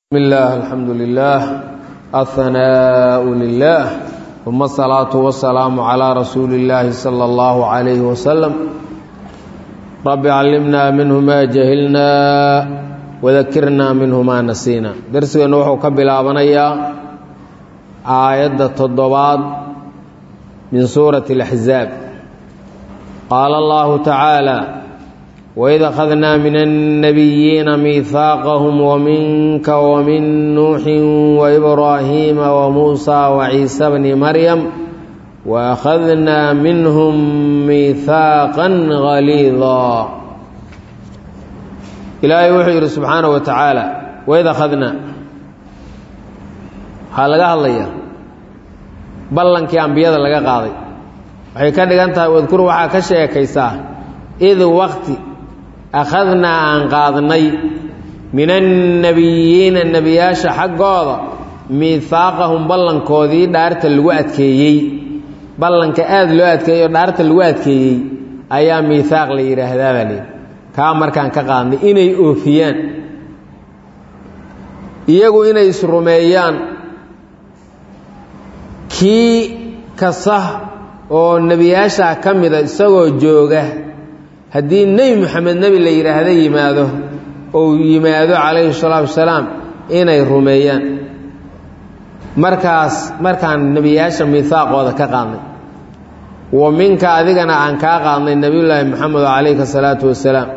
بسم الله الحمد لله الثناء لله ثم الصلاة والسلام على رسول الله صلى الله عليه وسلم رب علمنا منه ما جهلنا وذكرنا منه ما نسينا درسنا وحو كبلابنيا آية التضباط من سورة الأحزاب قال الله تعالى وإذ أخذنا من النبيين ميثاقهم ومنك ومن نوح وإبراهيم وموسى وعيسى بن مريم وأخذنا منهم ميثاقا غليظا إلهي وحي سبحانه وتعالى وإذ أخذنا waxaa laga hadlayaa ballankii ambiyada laga qaaday waxay ka dhigan tahay wadkur waxaa ka sheekaysaa id waqti akhadnaa aan qaadnay min annebiyiina nebiyaasha xaggooda miihaaqahum ballankoodii dhaarta lagu adkeeyey ballanka aada loo adkeeyey oo dhaarta lagu adkeeyey ayaa miihaaq la yidhaahdaa baa leyi kaa markaan ka qaadnay inay oofiyaan iyagu inay isrumeeyaan kii kasta oo nebiyaashaa ka mida isagoo jooga haddii nebi moxamed nebi la yidhaahdo yimaado ou yimaado calayhi salaatu wasalaam inay rumeeyaan markaas markaan nebiyaasha miihaaqooda ka qaadnay wa minka adigana aan kaa qaadnay nebiyullaahi moxamed calayhi salaatu wasalaam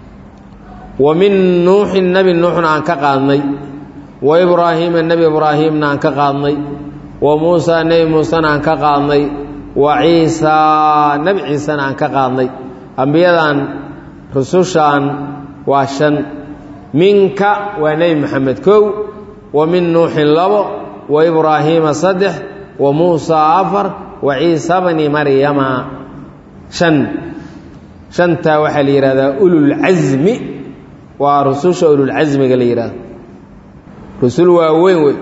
wa min nuuxin nebi nuuxna aan ka qaadnay wa ibraahiima nebi ibraahiimna aan ka qaadnay wa muusaa nebi muusena aan ka qaadnay wa ciisaa nebi ciisena aan ka qaadnay ambiyadan rusushan waa shan minka waa nebi moxamed kow wa min nuuxin labo wa ibraahiima saddex wa muusaa afar wa ciisa bni maryama shan shantaa waxaa la yidhahdaa ululcasmi waa rususha ululcasmiga la yidhahdo rusul waa weyn wey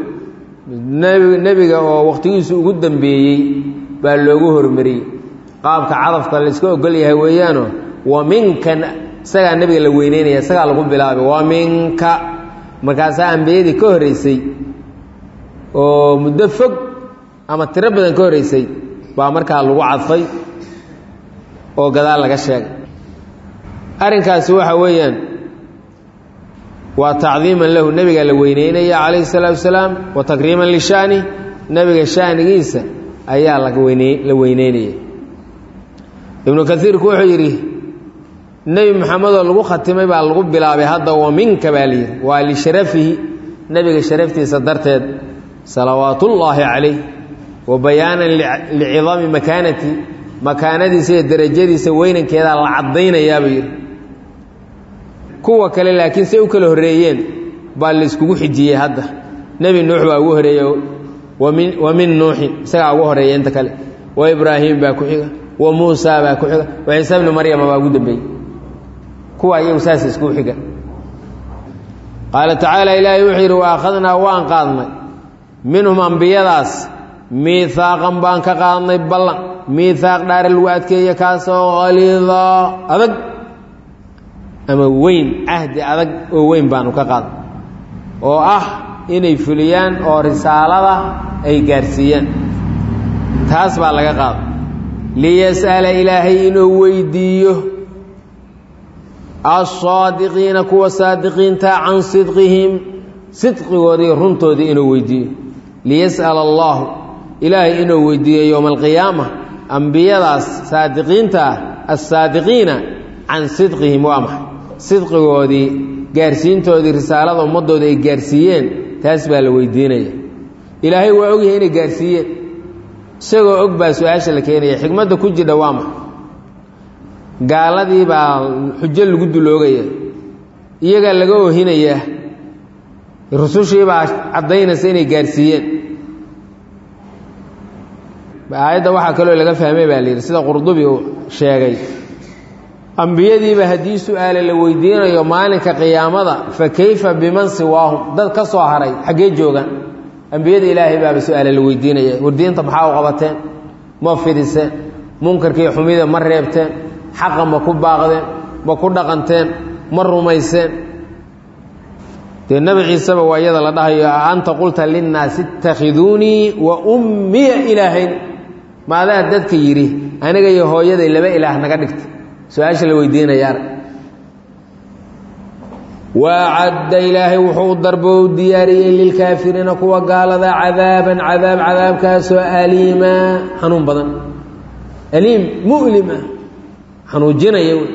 nebiga oo wakhtigiisu ugu dambeeyey baa loogu hormariyey qaabka cadafka la iska ogol yahay weeyaano wa minkan isagaa nebiga la weyneynaya isagaa lagu bilaabay wa minka markaasaa ambiyadii ka horreysay oo muddo fog ama tiro badan ka horreysay baa markaa lagu cadfay oo gadaal laga sheegay arrinkaasi waxa weeyaan waa tacdiiman lahu nebiga la weyneynaya calayhi salaatu wasalaam wa takriiman lishaani nebiga shaanigiisa ayaa la weyneynaya ibnu kaiirku wuxuu yidhi nebi moxamedoo lagu khatimay baa lagu bilaabay hadda wa minka baa layidhi waa lisharafihi nebiga sharaftiisa darteed salawaatullaahi calayh wa bayaanan licidami makaanati makaanadiisa iyo derajadiisa weynankeedaa la caddaynayaabuu yidhi kuwa kale laakiin say u kala horreeyeen baa layskugu xijiyey hadda nebi nuux baa ugu horeeye wa min nuuxin isagaa ugu horeeya inta kale wa ibraahim baa ku xiga wa muusaa baa ku xiga wa ciise bni maryama baa ugu dambeeyey kuwa iyagu saas isku xiga qaala tacaala ilaahay wuxuu yidhi wa akhadnaa waan qaadnay minhum ambiyadaas miihaaqan baan ka qaadnay ballan miihaaq dhaare lagu adkeeye kaasoo khaliidaa adag ama weyn cahdi adag oo weyn baanu ka qaadnay oo ah inay fuliyaan oo risaalada ay gaarsiiyaan taas baa laga qaada liyas'ala ilaahay inuu weydiiyo assaadiqiina kuwa saadiqiinta can sidqihim sidqigoodii runtoodii inuu weydiiyo liyas'ala allahu ilaahay inuu weydiiyo yowma alqiyaama ambiyadaas saadiqiinta ah assaadiqiina can sidqihim waa maxay sidqigoodii gaarsiintoodii risaalada ummaddooda ay gaarsiiyeen taas baa la weydiinaya ilaahay waa ogyahay inay gaarsiiyeen isagoo og baa su-aasha la keenaya xikmadda ku jidha waa maxa gaaladii baa xujo lagu duloogaya iyagaa laga oohinayaa rusushii baa caddaynaysa inay gaarsiiyeen aayadda waxaa kaloo laga fahmay baa layidhi sida qurdubi uu sheegay ambiyadiiba haddii su-aale la weydiinayo maalinka qiyaamada fa kayfa biman siwaahum dad ka soo haray xaggee joogaan ambiyada ilaahay baaba su-aale la weydiinaya wardiinta maxaa u qabateen ma fidiseen munkarkii xumida ma reebteen xaqa ma ku baaqdeen ma ku dhaqanteen ma rumayseen dee nebi ciiseba waa iyada la dhahayo a anta qulta linnaasi ittakhiduunii wa ummiya ilaahayn maadaa dadka yidhi aniga iyo hooyaday laba ilaah naga dhigta su-aasha la weydiinaya arag waacadda ilaahay wuxuu u darbo u diyaariyey lilkaafiriina kuwa gaalada cadaaban cadaab cadaabkaasoo aliima xanuun badan aliim mu'lima xanuujinaya wey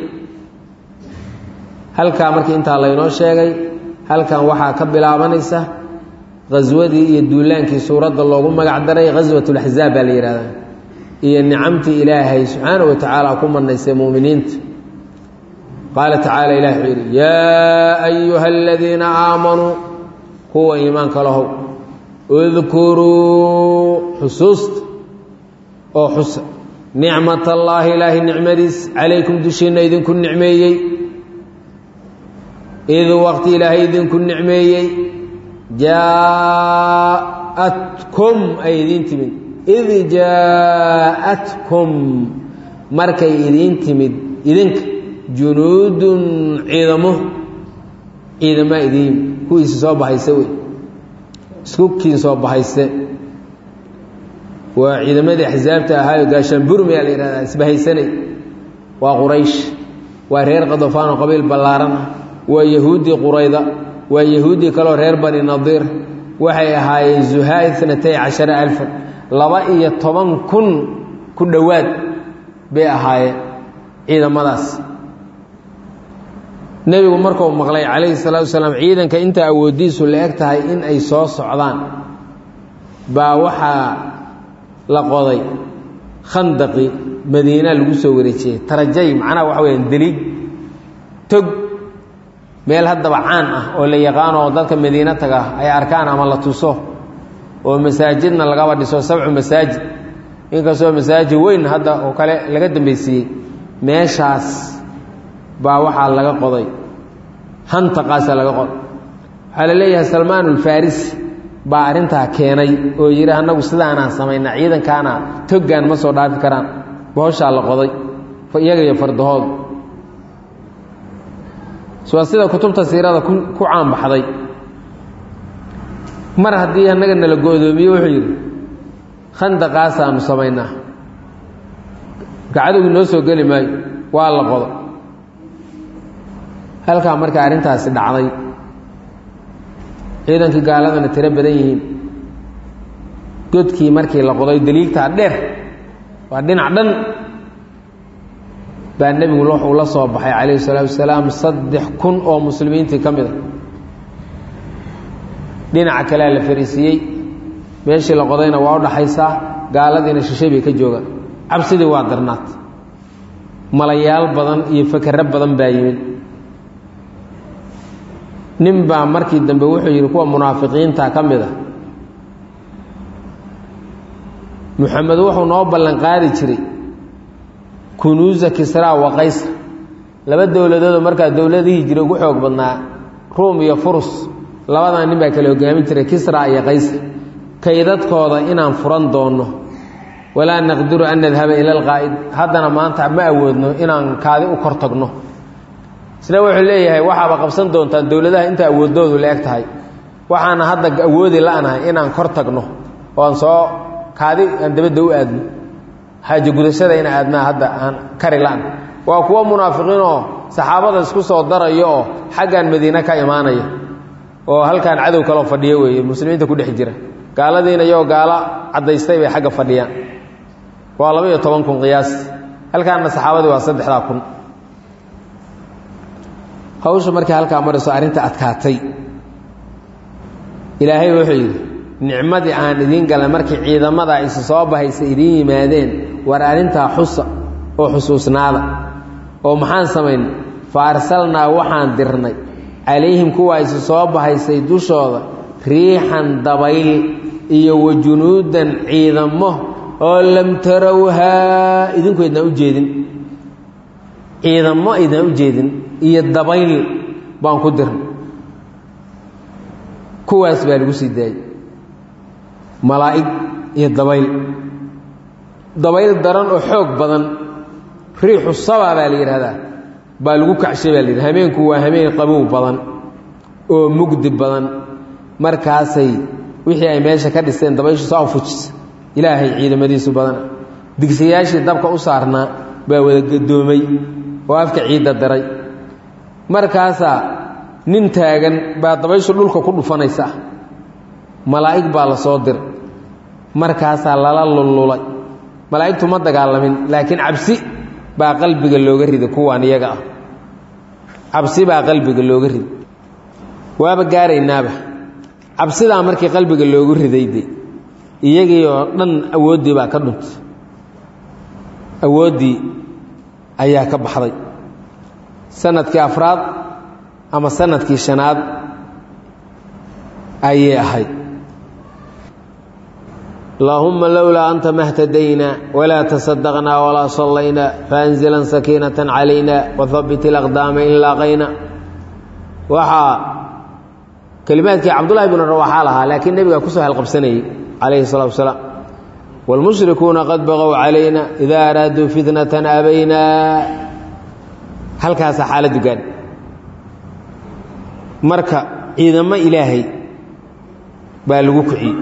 halkaa markii intaa laynoo sheegay halkan waxaa ka bilaabanaysa khaswadii iyo duulaankii suuradda loogu magac daray khaswat laxzaab baa la yihahdaa iyo nicamtii ilaahay subxaana wa tacaala ku manaysay muminiinta qaala tacaala ilah wuxuu yidhi yaa ayuha aladiina aamanuu kuwa iimaanka lahow udkuruu xusuusta oo xusa nicmat allaahi ilaahay nicmadiis calaykum dushiinna idinku nicmeeyey id waqti ilaahay idinku nicmeeyey jaaatkum ay idiin timid id jaaatkum markay idiin timid idinka junuudun ciidamo ciidamaa idiin kuwiisi soo bahayse wey iskukiin soo bahayse waa ciidamadii axsaabta ahaayo gaashaanburmiyaa la yihahdaa isbahaysanay waa quraysh waa reer qadofaan oo qabiil ballaaran ah waa yahuuddii qurayda waa yahuuddii kaleo reer bani nadiir waxay ahaayeen zuhaa inatay cashara alfan laba iyo toban kun ku dhowaad bay ahaayeen ciidamadaas nebigu markuu maqlay calayhi salaatu wasalaam ciidanka inta awooddiisu la eg tahay in ay soo socdaan baa waxaa la qoday khandaqi madiina lagu soo wareejiyey tarajay macnaha waxa weyaan deliig tog meel haddaba caan ah oo la yaqaano oo dadka madiina taga ay arkaan ama la tuso oo masaajidna lagaba dhiso sabcu masaajid inkastoo masaajid weyn hadda oo kale laga dambaysiiyey meeshaas baa waxaa laga qoday hantaqaasaa laga qoday waxaa la leeyahay salmaan ulfarisi baa arrintaa keenay oo yidhi annagu sidaanaan samaynaa ciidankaana toggaan ma soo dhaafi karaan bohoshaa la qoday iyaga iyo fardahooda waa sida kutubta siirada ku caanbaxday mar haddii annaga nala go-doomiye wuxuu yidhi khandaqaasaanu samaynaa gacadowgi noo soo geli maayo waa la qodo halkaa marka arrintaasi dhacday ciidankii gaaladana tiro badan yihiin godkii markii la qoday daliigtaa dheer waa dhinac dhan baa nebigu wuxuu la soo baxay calayhi salaatu wasalaam saddex kun oo muslimiintii ka mid a dhinaca kalea la fariisiiyey meeshii la qodayna waa u dhaxaysaa gaaladiina shishay bay ka joogaan cabsidii waa darnaad malayaal badan iyo fakero badan baa yimid nin baa markii dambe wuxuu yidhi kuwa munaafiqiinta ka mid a muxamed wuxuu noo ballan qaadi jiray kunuusa kisraa wa qaysar laba dowladoodoo markaa dowladihii jira ugu xoog badnaa ruum iyo furus labadaa nin baa kala hogaamin jiray kisra iyo qaysar kaydadkooda inaan furan doonno walaa naqdiru an nadhaba ila alqaa'id haddana maanta ma awoodno inaan kaadi u kor tagno isna wuxuu leeyahay waxaaba qabsan doontaan dowladaha inta awooddoodu la eg tahay waxaana hadda awoodi la-nahay inaan kor tagno oo aan soo kaadi aan dabadda u aadno xaaje gudashada ina aadmaa hadda aan kari la-an waa kuwo munaafiqiin oo saxaabada isku soo darayo oo xaggan madiine ka imaanaya oo halkan cadow kaloo fadhiyo weeye muslimiinta ku dhex jira gaaladiina iyagoo gaalo caddaystay bay xagga fadhiyaan waa laba iyo toban kun qiyaas halkaanna saxaabadii waa saddexdaa kun hawsha markii halkaa marayso arrinta adkaatay ilaahay wuxuu yidhi nicmadii aan idiin galay markii ciidamada isu soo bahaysa idiin yimaadeen war arrintaa xusa oo xusuusnaada oo maxaan samaynay fa arsalnaa waxaan dirnay calayhim kuwaa isu soo bahaysay dushooda riixan dabayl iyo wa junuudan ciidamo oo lam tarawhaa idinku idnaan u jeedin ciidamo idnaan u jeedin iyo dabayl baan ku dirnay kuwaas baa lagu sii daayey malaa'ig iyo dabayl dabayl daran oo xoog badan riixu saba baa la yidhahdaa baa lagu kacshay baa la yidhaha hameenku waa hameen qabow badan oo mugdi badan markaasay wixii ay meesha ka dhisteen dabayshu soo fujisa ilaahay ciidamadiisu badan digsayaashii dabka u saarnaa baa wada gadoomay oo afka ciidda diray markaasaa nin taagan baa dabayshu dhulka ku dhufanaysa malaa'ig baa la soo diray markaasaa lala lullulay malaa'igtu ma dagaalamin laakiin cabsi baa qalbiga looga riday kuwaan iyaga ah cabsi baa qalbiga looga riday waaba gaaraynaaba cabsidaa markii qalbiga loogu riday de iyagii oo dhan awooddii baa ka dhuntay awooddii ayaa ka baxday sanadkii afraad ama sanadkii shanaad ayay ahayd اللهma lowlaa أnta ma اhtadayna وlaa تصدqna وlaa صlayna faأnزla سakينaة عalayna وhaبت الأqداama in laaqayna waxaa kelimaadkii cabdالlahi بن رawaxa lahaa laakiin nebiga kusoo halqabsanayey عalayه الصلاة وaسلاaم والمشhrikuuna qad baqow عalayna إida araaduu fitnaة abayna halkaasa xaaladu gaadh marka ciidamo ilaahay baa lagu kiciyey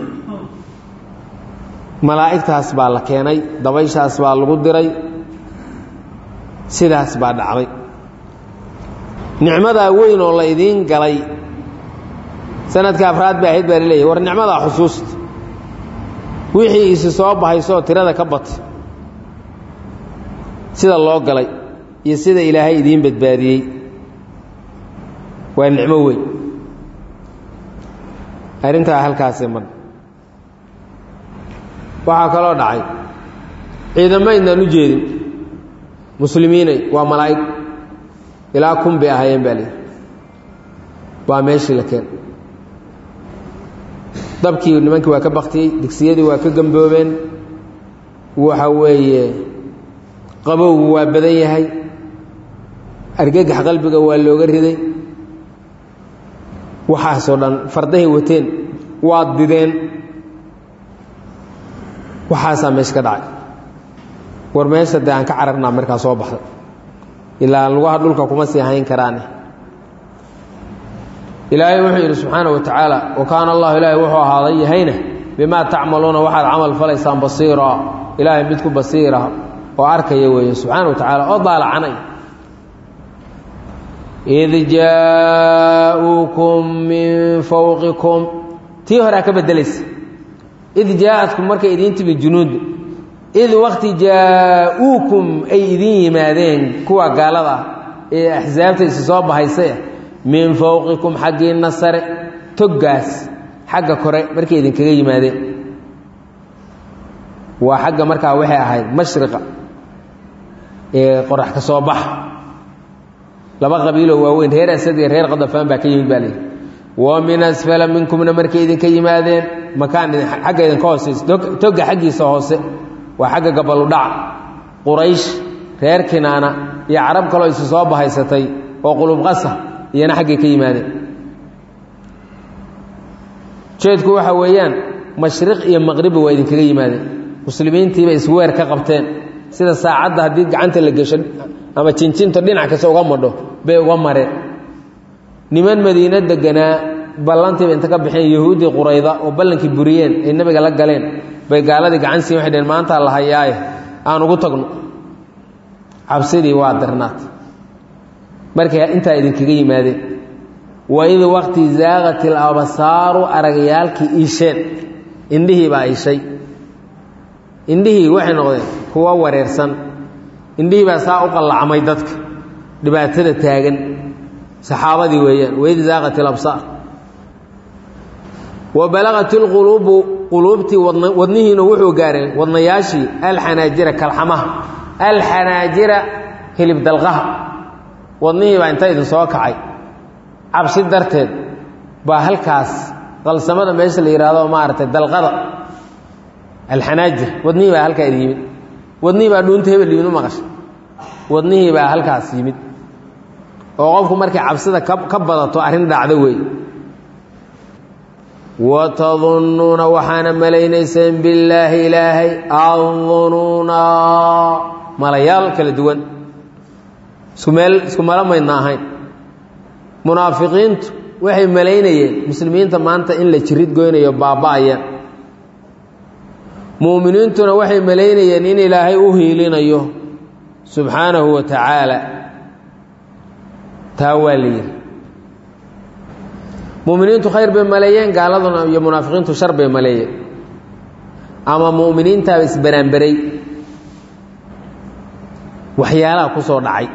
malaa'igtaas baa la keenay dabayshaas baa lagu diray sidaas baa dhacday nicmadaa weyn oo la idiin galay sanadka afraad bay ahayd baa laleeyahy war nicmadaa xusuusta wixii isi soo bahaysoo tirada ka batay sida loo galay iyo sida ilaahay idiin badbaadiyey waa nicmo weyn arrintaa halkaasee mar waxaa kaloo dhacay ciidamo inaan u jeedin muslimiinay waa malaa'ig ilaa kun bay ahaayeen baa leehi waa meeshii la keen dabkii nimankii waa ka baktiyey digsiyadii waa ka gamboobeen waxa weeye qabowgu waa badan yahay argagax qalbiga waa looga riday waxaasoo dhan fardahay wateen waad dideen waxaasaa meesha ka dhacay war meesha dee aan ka cararnaa markaa soo baxday ilaa lugaha dhulka kuma sii hayn karaane ilaahay wuxuu yidhi subxaana wa tacaala wa kaana allahu ilaahay wuxuu ahaaday yahayna bimaa tacmaluuna waxaad camal falaysaan basiira ilaahay mid ku basiira oo arkaya weeye subxaana wa tacaala oo daalacanay id jaa'uukum min fawqikum tii horea ka beddelaysa id jaaadkum markay idiin timi junuudu id wakti jaa'uukum ay idiin yimaadeen kuwa gaalada ah ee axsaabta isi soo bahaysay ah min fowqikum xaggiinna sare toggaas xagga kore markay idinkaga yimaadeen waa xagga markaa waxay ahayd mashriqa ee qorax ka soo baxa laba qabiiloo waaweyn reer asad iyo reer qadafaan baa ka yimid baa layidhi wa min asfala minkumna markay idinka yimaadeen makaan xagga idinka hooseysa togga xaggiisa hoose waa xagga gabaludhaca quraysh reer kinaana iyo carab kaloo isu soo bahaysatay oo qulubqasa iyana xaggay ka yimaadeen jeedku waxa weeyaan mashriq iyo maqribba waa idinkaga yimaadeen muslimiintiiba isweer ka qabteen sida saacadda haddii gacanta la gesho ama jinjinto dhinac kasta uga madho bay uga mareen niman madiino deganaa ballantiiba inta ka baxeen yahuuddii qurayda oo ballankii buriyeen ay nebiga la galeen bay gaaladii gacan siin waxay dheheen maantaa la hayaaye aan ugu tagno cabsidii waa darnaat markay intaa idinkaga yimaadeen waid waqti zaaqat ilabsaaru aragayaalkii iisheen indhihii baa ishay indhihii waxay noqdeen kuwa wareersan indhihii baa saa u qallacmay dadka dhibaatada taagan saxaabadii weeyaan waid zaaqat ilabsaar wa balagat ilquluubu quluubtii wadnihiina wuxuu gaareen wadnayaashii alxanaajira kalxamaha alxanaajira hilib dalqaha wadnihii baa inta idin soo kacay cabsi darteed baa halkaas qalsamada meesha la yidhaahdo maaragtay dalqada alxanaajir wadnihii baa halkaa idin yimid wadnihii baa dhuunta hebel yimid u maqasha wadnihii baa halkaas yimid oo qofku markay cabsida ka badato arrin dhacdo weeye watadunnuuna waxaana malaynayseen billaahi ilaahay addunuuna malayaal kala duwan isku meel isku malo maydna ahayn munaafiqiintu waxay malaynayeen muslimiinta maanta in la jirid goynayo baaba-ayaan mu'miniintuna waxay malaynayeen in ilaahay u hiilinayo subxaanahu wa tacaala taa waa la yidhi mu'miniintu khayr bay maleeyeen gaaladuna iyo munaafiqiintu shar bay maleeyeen ama mu'miniintaaba isbaraanberay waxyaalaha ku soo dhacay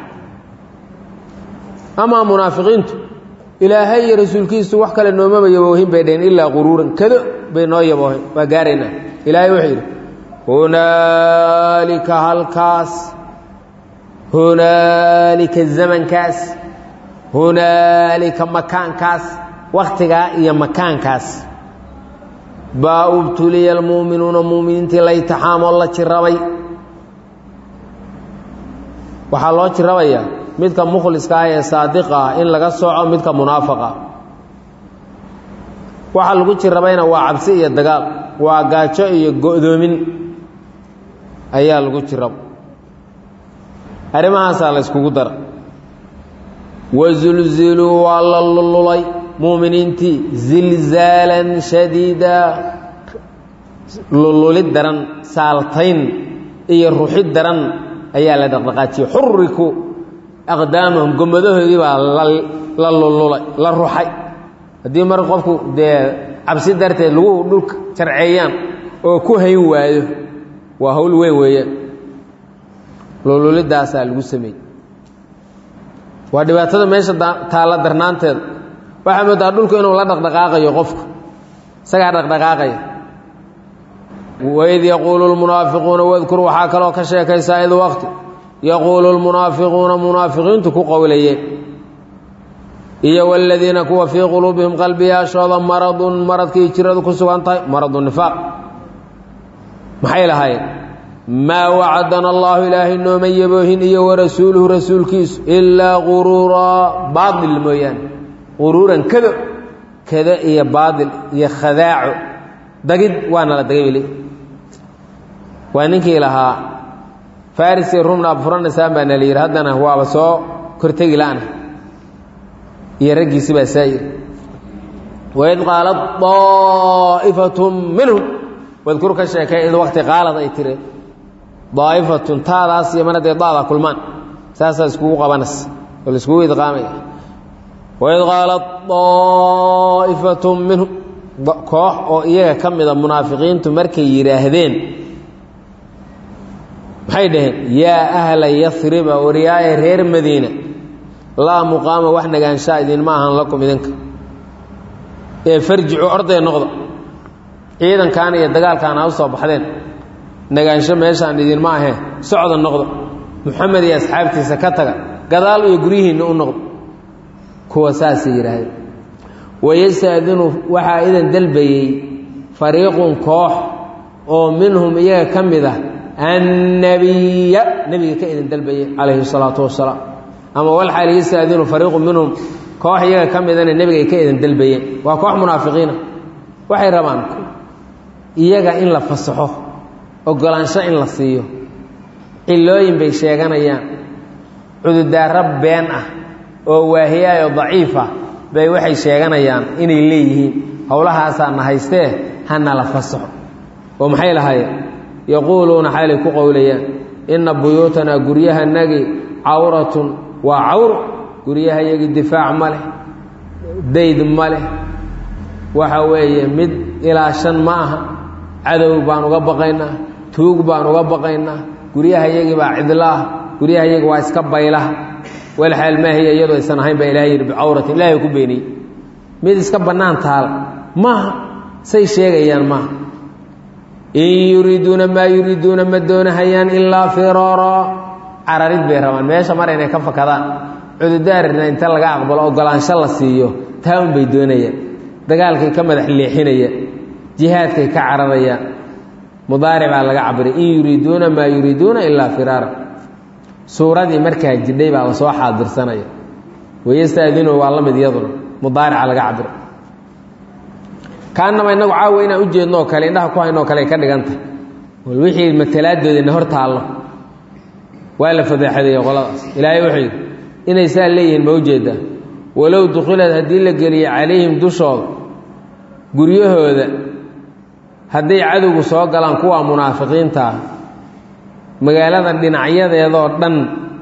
amaa munaafiqiintu ilaahay iyo rasuulkiisu wax kale noomaba yaboohin bay dheheen ilaa quruuran kado bay noo yaboohen waa gaaraynaa ilaahay wuxuu yidhi hunaalika halkaas hunaalika zamankaas hunaalika makaankaas wakhtigaa iyo makaankaas baa ubtuliya almu'minuuna mu'miniintii la itixaamoo la jirabay waxaa loo jirabayaa midka mukhliska ah ee saadiqa ah in laga sooco midka munaafaqa waxaa lagu jirabayna waa cabsi iyo dagaal waa gaajo iyo go'doomin ayaa lagu jiraba arrimahaasaa la yskugu dara wazulziluu waa la lululay mu'miniintii zilzaalan shadiida lululid daran saaltayn iyo ruxid daran ayaa la dhaqdhaqaajiyey xuriku aqdaamahum gomadahoodii baa la lululay la ruxay haddii mar qofku dee cabsi darteed lagu dhulka jarceeyaan oo ku hayn waayo waa hawl weyn weeyaan lululidaasaa lagu sameeyey waa dhibaatada meesha taalla darnaanteeda waxaa moodaa dhulku inuu la dhaqdhaqaaqayo qofku isagaa dhaqdhaqaaqaya waid yaquulu lmunaafiquuna wadkur waxaa kaloo ka sheekaysaa id waqti yaquulu lmunaafiquuna munaafiqiintu ku qowlayeen iyo waladiina kuwa fii quluubihim qalbiyaashooda maradun maradkii jiradu ku sugan tahay maradu nifaaq maxay lahaayeen maa wacadana allaahu ilaahay nooma yaboohin iyo warasuuluhu rasuulkiisu ilaa quruuraa baail mooyaane quruuran kado kado iyo baail iyo khadaaco dagid waana la dagay bili waa ninkii lahaa farisi rumna abfuranaysaan baa na la yidhi haddana waaba soo kortegi la'na iyo raggiisi baa saa yidhi waid qaalat daa'ifatun minhum wadkur ka sheekay id waqti qaalad ay tiri daa'ifatun taadaas iyo mar hadday daada kulmaan saasaa iskugu qabanaysa oo la iskugu idqaamaya waid qaalat daa'ifatun minhum koox oo iyaga ka mida munaafiqiintu markay yidhaahdeen maxay dhaheen yaa ahla yasriba wariyaaye reer madiina laa muqaama wax nagaanshaa idinma ahan lakum idinka ee farjicu orday noqda ciidankan iyo dagaalkan ha u soo baxdeen nagaansho meeshaan idinma ahee socda noqda muxamed iyo asxaabtiisa ka taga gadaal iyo guryihiinna u noqda kuwa saasay yidhaahdeen wayastaadinu waxaa idan dalbayey fariiqun koox oo minhum iyaga ka mid ah annabiya nebiga ka idin dalbayey calayhi salaatu wasalaam ama walxaal yastaadinu fariiqun minhum koox iyaga ka midana nebigay ka idin dalbayeen waa koox munaafiqiina waxay rabaan iyaga in la fasaxo ogolaansho in la siiyo cilooyin bay sheeganayaan cududaaro been ah oo waahiyaayoo daciif ah bay waxay sheeganayaan inay leeyihiin howlahaasaa na haystee hana la fasaxo oo maxay lahaayeen yaquuluuna xaalay ku qowlayaan inna buyuutanaa guryahanagi cawratun waa cawro guryahayagii difaac ma leh dayd ma leh waxa weeye mid ilaa shan ma aha cadow baan uga baqaynaa tuug baan uga baqaynaa guryahayagii baa cidlaah guryahayagi waa iska baylaha walxaal maahiya iyadoo aysan ahayn baa ilahay yidhi bicawratin ilahay ku beeniyey mid iska bannaan taal maaha say sheegayaan maaha in yuriiduuna maa yuriiduuna ma doonahayaan ilaa firaara cararid bay rabaan meesha mar inay ka fakadaan cududaarina inta laga aqbalo ogolaansho la siiyo taa un bay doonayaan dagaalkay ka madax leexinayaan jihaadkay ka cararayaan mudaaric baa laga cabiray in yuriiduuna maa yuriiduuna ilaa firaara suuradii markaa jidhay baa lasoo xaadirsanaya wayastaadinu waa la mid iyaduna mudaarica laga cabiro kaanama inagu caawa inaan u jeednoo kale indhaha ku haynoo kale ay ka dhigantah wal wixii matalaadoodina hor taallo waa la fadeexadeeye qoladaas ilaahay wuxuu yidhi inay saa leeyihiin ma ujeedaa walow dukhilad haddii la geliyo calayhim dushooda guryahooda hadday cadowgu soo galaan kuwa munaafiqiinta ah magaalada dhinacyadeedoo dhan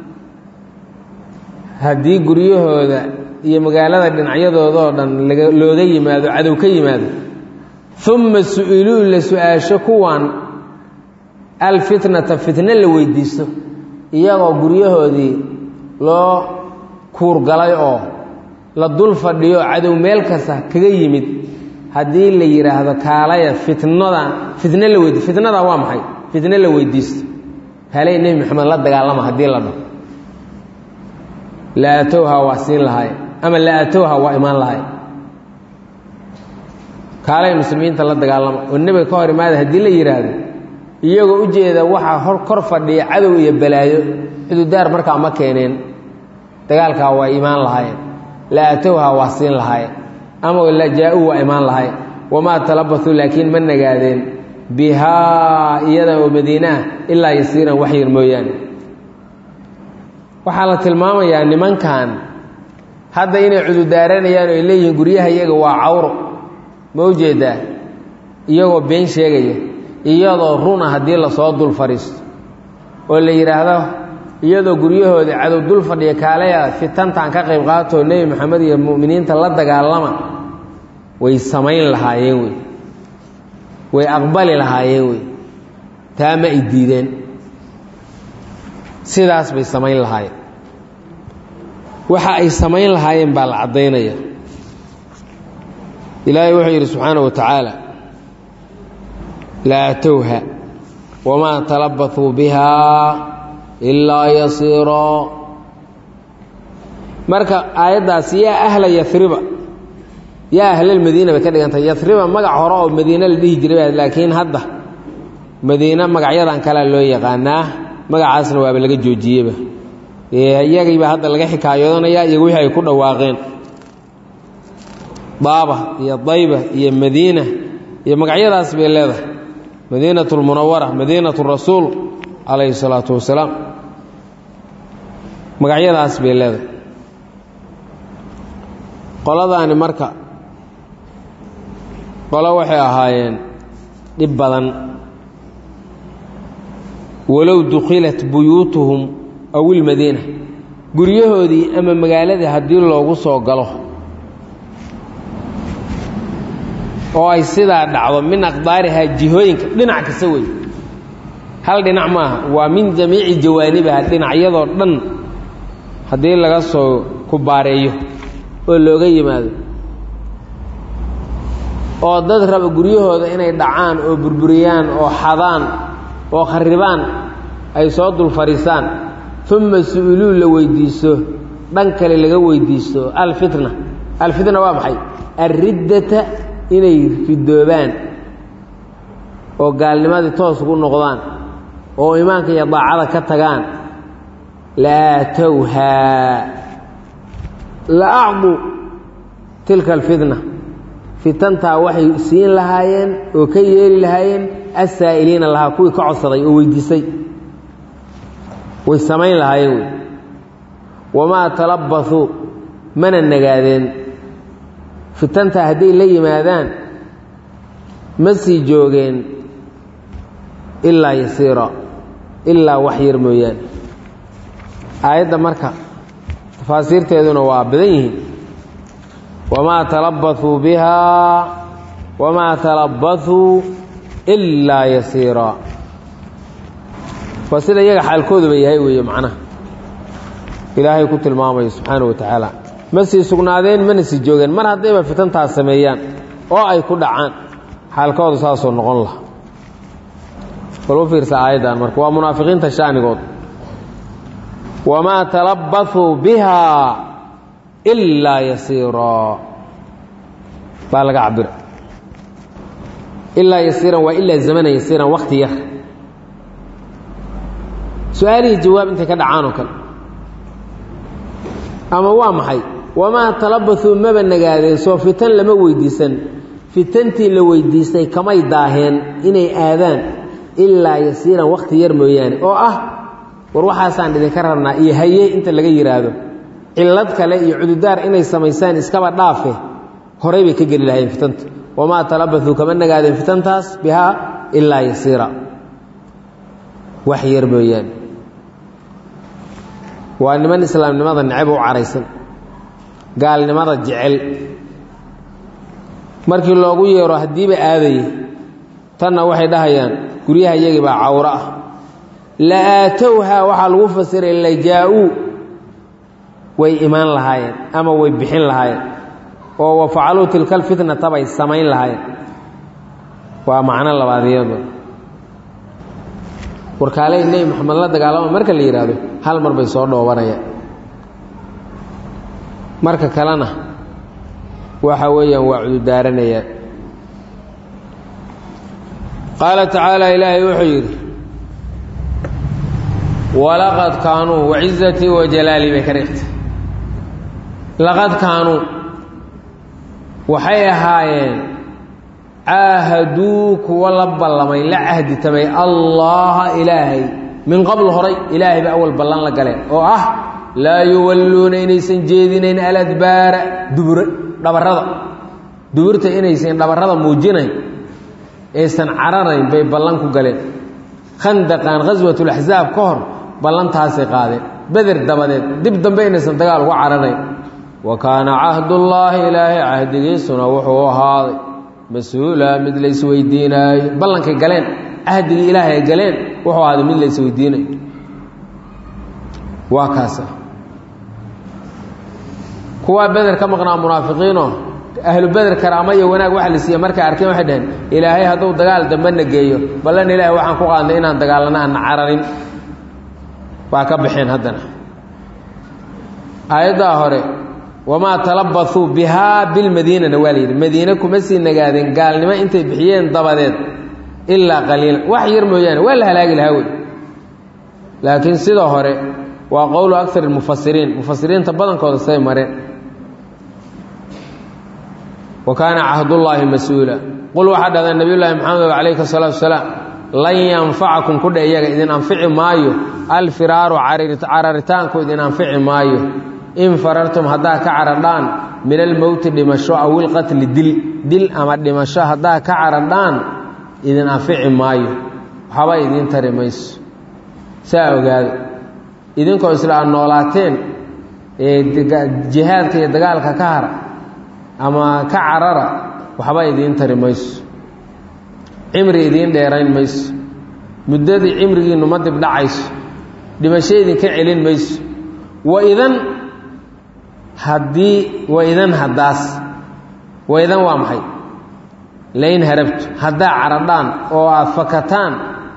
haddii guryahooda iyo magaalada dhinacyadoodoo dhan looga yimaado cadow ka yimaado uma su-iluu la su-aasho kuwan alfitnata fitno la weydiisto iyagoo guryahoodii loo kuurgalay oo la dul fadhiyo cadow meel kasta kaga yimid haddii la yidhaahdo kaalaya fitnada fitno la weydi fitnada waa maxay fitno la weydiisto kaalaya nebi maxamed la dagaalama haddii la dhaho la atowha waa siin lahay ama la atowha waa imaan lahay kaalay muslimiinta la dagaalama oo nebiga ka hor imaada haddii la yidhaahdo iyagoo ujeeda waxaa hor kor fadhiya cadow iyo balaayo xududaar markaa ma keeneen dagaalkaa waa imaan lahayen la atowha waa siin lahayen ama la jaa-uu waa imaan lahayen wamaa talabatuu laakiin ma nagaadeen bihaa iyada oo madiinaah ilaa yasiiran wax yar mooyaane waxaa la tilmaamayaa nimankan hadda inay cududaaranayaan oo ay leeyihiin guryaha iyaga waa cawro ma ujeedaa iyagoo been sheegaya iyadoo runa haddii lasoo dul fadhiisto oo la yidhaahdo iyadoo guryahooda cadow dul fadhiya kaalaya fitantaan ka qayb qaatoo nebi maxamed iyo mu'miniinta la dagaalama way samayn lahaayeen wey way aqbali lahaayeen wey taa ma ay diideen sidaas bay samayn lahaayeen waxa ay samayn lahaayeen baa la caddaynaya ilaahay wuxuu yidhi subxaanaه wa tacaala la atowha wamaa talabaثuu bihaa ilaa yasiiroo marka aayaddaas yaa ahla yariba yaa ahlalmadiina bay ka dhigantay yariba magac hore oo madiine la dhihi jiray laakiin hadda madiine magacyadan kalea loo yaqaanaa magacaasna waaba laga joojiyeyba iyagiibaa hadda laga xikaayoonaya iyagu wixii ay ku dhawaaqeen daaba iyo dayba iyo madiina iyo magacyadaas bay leedahay madiinat lmunawara madiinat rasuul calayhi salaatu wasalaam magacyadaas bay leedahay qoladaani marka qolo waxay ahaayeen dhib badan walow dukhilat buyuutuhum aw ilmadiina guryahoodii ama magaaladii haddii loogu soo galo oo ay sidaa dhacdo min aqdaarihaa jihooyinka dhinac kasta wey hal dhinac maaha waa min jamiici jawaanibiha dhinacyadoo dhan haddii laga soo kubaareeyo oo looga yimaado oo dad raba guryahooda inay dhacaan oo burburiyaan oo xadaan oo kharibaan ay soo dul fadhiisaan uma su-iluu la weydiisto dhan kale laga weydiisto alfitna alfitna waa maxay alriddata inay ridoobaan oo gaalnimadii toos ugu noqdaan oo imaanka iyo daacada ka tagaan la aatowhaa la acdu tilka alfitna fitantaa waxay siin lahaayeen oo ka yeeli lahaayeen assaa'iliina lahaa kuwii ka codsaday oo weydiisay way samayn lahaayeen wey wamaa talabasuu mana nagaadeen fitantaa hadday la yimaadaan ma sii joogeen ilaa yasiira ilaa wax yar mooyaane aayadda marka tafaasiirteeduna waa badan yihiin wamaa talabasuu bihaa wamaa talabasuu ilaa yasiira waa sida iyaga xaalkooduba yahay weeye macnaha ilaahay ku tilmaamayo subxaana wa tacaala ma sii sugnaadeen mana sii joogeen mar haddayba fitantaas sameeyaan oo ay ku dhacaan xaalkoodu saasoo noqon laha bal u fiirsa aayaddan marka waa munaafiqiinta shaanigood wamaa talabasuu bihaa ilaa yasiiraa baa laga cabira ilaa yasiiran waa ilaa zamana yasiiran wakti yar su-aalihii jawaab intay ka dhacaan oo kale ama waa maxay wamaa talabasuu maba nagaadeen soo fitan lama weydiisan fitantii la weydiistay kamay daaheen inay aadaan ilaa yasiiran wakhti yar mooyaane oo ah war waxaasaan idinka rabnaa iyo haye inta laga yidhaahdo cillad kale iyo cududaar inay samaysaan iskaba dhaafe horay bay ka geli lahayeen fitanta wamaa talabatuu kama nagaadeen fitantaas bihaa ilaa yasiira wax yar mooyaane waa niman islaamnimada necab u caraysan gaalnimada jecel markii loogu yeero haddiiba aadaya tanna waxay dhahayaan guryaha iyagii baa cawro ah la aatowhaa waxaa lagu fasiray lajaa-uu way imaan lahaayeen ama way bixin lahaayeen oo wa facaluu tilka alfitnata bay samayn lahaayeen waa macno labaad iyado warkaaley nebi moxamed la dagaalama marka la yidhaahdo hal mar bay soo dhoobanayaan marka kalena waxa weeyaan waa cududaaranayaan qaala tacaala ilaahay wuxuu yidhi walaqad kaanuu wacizatii wa jalaalii bay ka dhigtay laqad kaanuu waxay ahaayeen caahaduu kuwa la ballamay la cahditamay allaha ilaahay min qabl horay ilaahay ba awal ballan la galeen oo ah laa yuwalluuna inaysan jeedinayn aladbaara dubure dhabarrada duburta inaysan dhabarrada muujinayn aysan cararayn bay ballan ku galeen khandaqan khaswatulaxsaab ka hor ballantaasay qaadeen beder dabadeed dib dambe inaysan dagaal uga cararayn wa kaana cahdullaahi ilaahay cahdigiisuna wuxuu ahaaday mas-uula mid laysweydiinaayo ballankay galeen cahdigii ilaahay ay galeen wuxuu ahaaday mid laysweydiinayo waa kaasa kuwaa beder ka maqnaa munaafiqiinoo ahlu beder karaama iyo wanaag waxa la siiye markay arkeen waxay dhaheen ilaahay hadduu dagaal dambena geeyo ballan ilaahay waxaan ku qaadnay inaan dagaalana aanna cararin waa ka baxeen haddana aayaddaa hore wamaa talabathuu bihaa bilmadiinana waa la yidhi madiine kuma sii nagaadeen gaalnimo intay bixiyeen dabadeed ilaa qaliila wax yar mooyaane waa la halaagi lahaa wey laakiin sida hore waa qowlu akar mufasiriin mufasiriinta badankooda say mareen wa kaana cahdullaahi mas-uula qul waxaa dhahdaa nabiy llaahi maxamed calayhi salaatu wasalaam lan yanfacakum kudha iyaga idin anfici maayo alfiraaru cararitaanku idin anfici maayo in farartum haddaa ka caradhaan min almowti dhimasho aw ilqatli dil dil ama dhimasho haddaa ka caradhaan idin anfici maayo waxba idiin tari mayso saa ogaado idinkoo isla aad noolaateen ee jihaadka iyo dagaalka ka hara ama ka carara waxba idiin tari mayso cimri idiin dheerayn mayso muddadii cimrigiinnu ma dibdhacayso dhimasho idinka celin mayso waidan haddii waidan haddaas waidan waa maxay lain harabtu haddaa caradhaan oo aad fakataan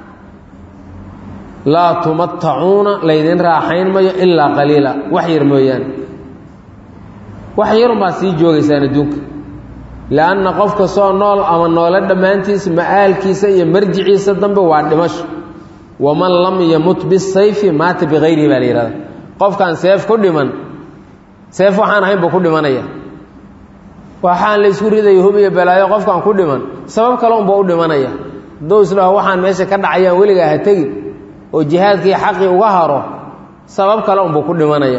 laa tumatacuuna laydin raaxayn mayo ilaa qaliila wax yar mooyaane wax yarunbaad sii joogaysaan adduunka lianna qof kastoo nool ama noolo dhammaantiisa ma'aalkiisa iyo marjiciisa dambe waa dhimasho waman lam yamut bisayfi maata bikayrihi baa la yihahda qofkaan seef ku dhiman seef waxaan ahayn buu ku dhimanaya waxaan la ysku ridayo hub iyo balaayo qofkaan ku dhiman sabab kale unba u dhimanaya hadduu isdhaho waxaan meesha ka dhacayaan weligaa ha tegin oo jihaadkii xaqii uga haro sabab kale unbuu ku dhimanaya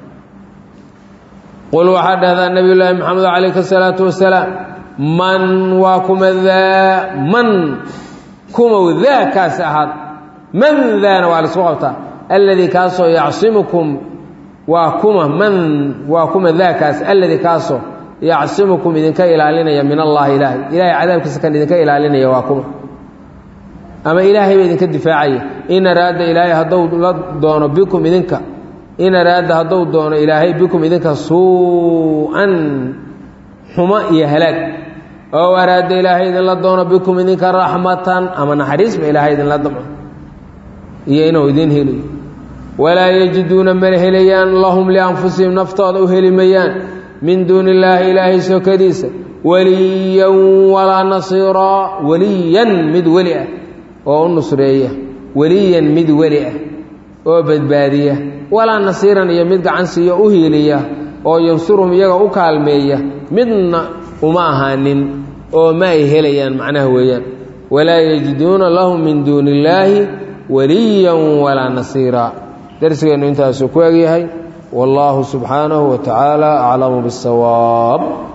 qul waxaa dhahdaa nabiy llaahi maxamed calayhi salaatu wasalaam man waa kuma daa man kumow daa kaasi ahaad man daana waa laisku qabtaa alladii kaasoo yacsimukum waa kuma man waa kuma daa kaas alladii kaasoo yacsimukum idinka ilaalinaya min allaahi ilaahay ilahay cadaabkiisa kan idinka ilaalinaya waa kuma ama ilaahay ba idinka difaacaya in araada ilaahay hadduu la doono bikum idinka in araada hadduu doono ilaahay bikum idinka suu-an xumo iyo halaag oo araada ilaahay idinla doono bikum idinka raxmatan ama naxariisba ilaahay idinla damco iyo inuu idin heliyo walaa yajiduuna mana helayaan lahum lianfusihim naftooda u heli mayaan min duuni illaahi ilaahay sokadiisa weliyan walaa nasiiraa weliyan mid weli ah oo u nusreeya weliyan mid weli ah oo badbaadiya walaa nasiiran iyo mid gacan siiyo u hiiliya oo yansuruhum iyaga u kaalmeeya midna uma ahaanin oo ma ay helayaan macnaha weeyaan walaa yajiduuna lahum min duuni illaahi waliyan walaa nasiira darsigeennu intaasuu ku egyahay والله سبحانه وتعالى أعلم بالصواب